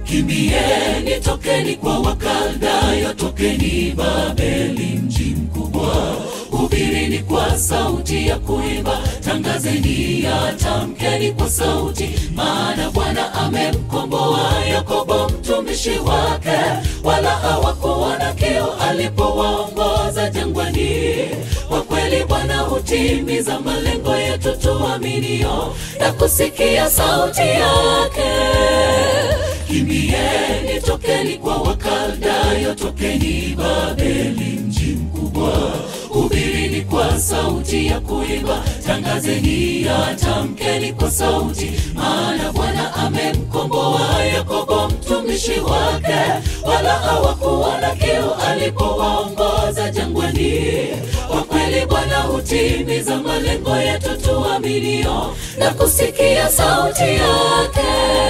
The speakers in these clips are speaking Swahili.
Kimbieni, tokeni kwa Wakaldayo, tokeni Babeli, mji mkubwa. Hubirini kwa sauti ya kuimba, tangazeni ya tamkeni kwa sauti, maana Bwana amemkomboa Yakobo mtumishi wake, wala hawakuona kiu alipowaongoza jangwani. Kwa kweli Bwana hutimiza malengo yetu tuaminio na kusikia sauti yake. Kimbieni, tokeni kwa Wakaldayo, tokeni Babeli, mji mkubwa. Hubirini kwa sauti ya kuimba, tangazeni ya tamkeni kwa sauti, maana Bwana amemkomboa Yakobo mtumishi wake, wala hawakuona kiu alipowaongoza jangwani. Kwa kweli Bwana hutimiza malengo yetu tuaminio na kusikia sauti yake.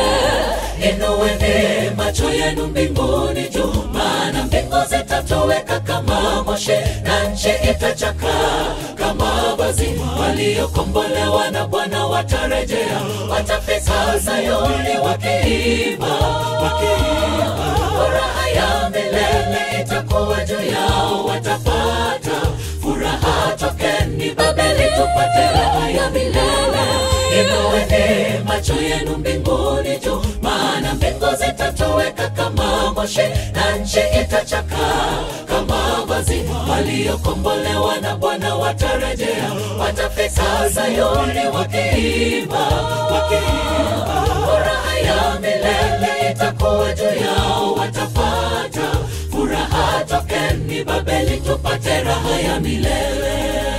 Inueni macho yenu mbinguni juu, maana mbingu zitatoweka kama moshi na nchi itachaka kama vazi. Waliokombolewa na Bwana watarejea, watafika Sayuni wakiimba, wakiimba. Furaha ya milele itakuwa juu yao, watapata furaha. Tokeni Babeli, tupate raha ya milele. Inueni macho yenu mbinguni juu, maana mbingu zitatoweka kama moshi na nchi itachaka kama vazi. Waliokombolewa na Bwana watarejea, watafika Sayuni wakiimba, wakiimba. Furaha ya milele itakuwa juu yao, watapata furaha. Tokeni Babeli, tupate raha ya milele.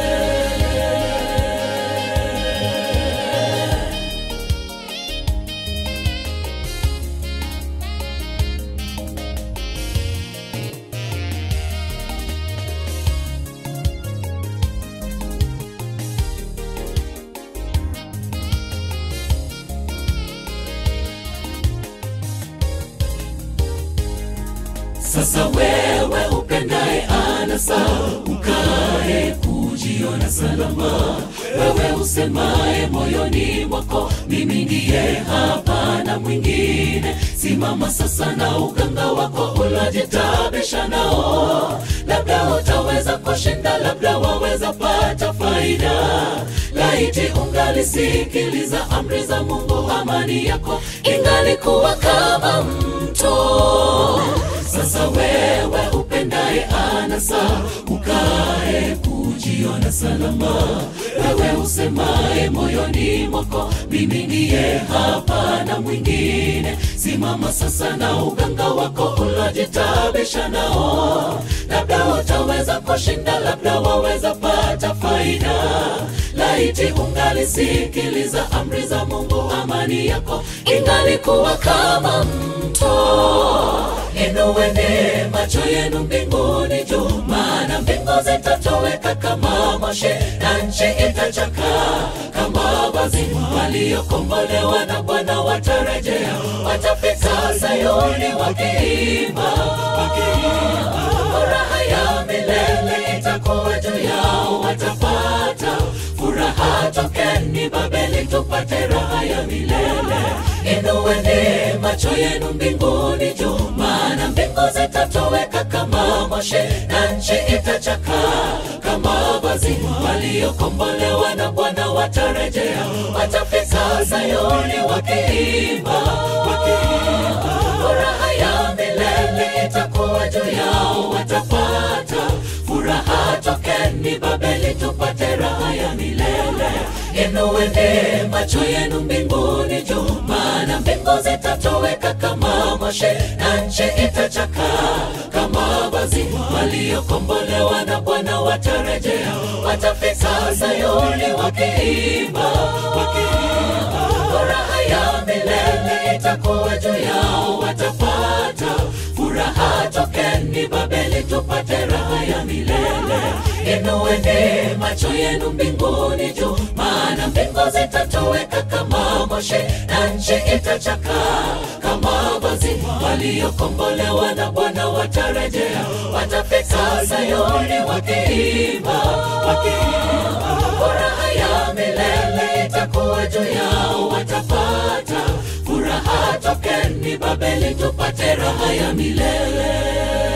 Sasa wewe upendaye anasa, ukae kujiona salama. Wewe usemaye moyoni mwako, mimi ndiye, hapana mwingine. Simama sasa na uganga wako unajitabisha nao, labda utaweza kushinda, labda waweza pata faida. Laiti ungalisikiliza amri za Mungu, amani yako ingalikuwa kama mto. Sasa wewe upendaye anasa, ukae kujiona salama. Wewe usemaye moyoni mwako, mimi ndiye, hapana mwingine. Simama sasa na uganga wako unajitabisha nao, labda utaweza kushinda, labda waweza pata faida. Laiti ungalisikiliza amri za Mungu, amani yako ingalikuwa kama mto. Inueni macho yenu mbinguni juu, maana mbingu zitatoweka kama moshi na nchi itachaka kama vazi. Waliokombolewa na Bwana watarejea, watafika Sayuni wakiimba, wakiimba. Furaha ya milele itakuwa juu yao, watapata furaha. Tokeni Babeli, tupate raha ya milele. Inueni macho yenu mbinguni juu, maana mbingu zitatoweka kama moshi na nchi itachaka kama vazi. Waliokombolewa na Bwana watarejea, watafika Sayuni wakiimba, wakiimba. Furaha ya milele itakuwa juu yao, watapata furaha. Tokeni Babeli, tupate raha ya milele. Inueni macho yenu mbinguni juu, maana mbingu zitatoweka kama moshi na nchi itachaka kama vazi. Waliokombolewa na Bwana watarejea, watafika Sayuni wakiimba, wakiimba. Furaha ya milele itakuwa juu yao, watapata furaha. Tokeni Babeli, tupate raha ya milele. Inueni macho yenu mbinguni juu, maana mbingu zitatoweka kama moshi na nchi itachaka kama vazi. Waliokombolewa na Bwana watarejea, watafika Sayuni wakiimba, wakiimba. Furaha ya milele itakuwa juu yao, watapata furaha. tokeni Babeli tupate raha ya milele.